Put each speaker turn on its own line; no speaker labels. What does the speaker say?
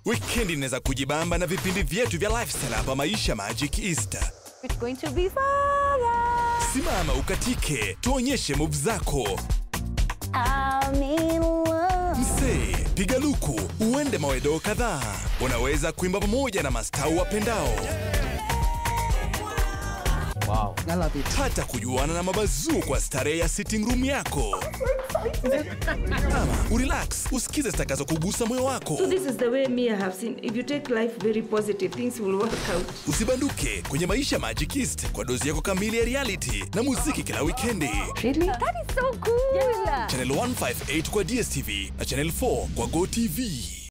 Wikendi inaweza kujibamba na vipindi vyetu vya lifestyle hapa Maisha Magic Easter.
It's going to be fun.
Simama ukatike, tuonyeshe move zako.
I'm in love.
Msee, piga luku, uende mawedo kadhaa. Unaweza kuimba pamoja na mastau wapendao,
I love it.
hata kujuana na mabazuu kwa starehe ya sitting room yako. Ama urelax, usikize zitakazo kugusa moyo wako.
So this is the way me I have seen. If you take life very positive, things will work out.
Usibanduke kwenye Maisha Magic East kwa dozi yako kamili ya reality na muziki kila wikendi.
Really? That is so cool.
Channel 158 kwa DSTV na Channel 4 kwa GoTV.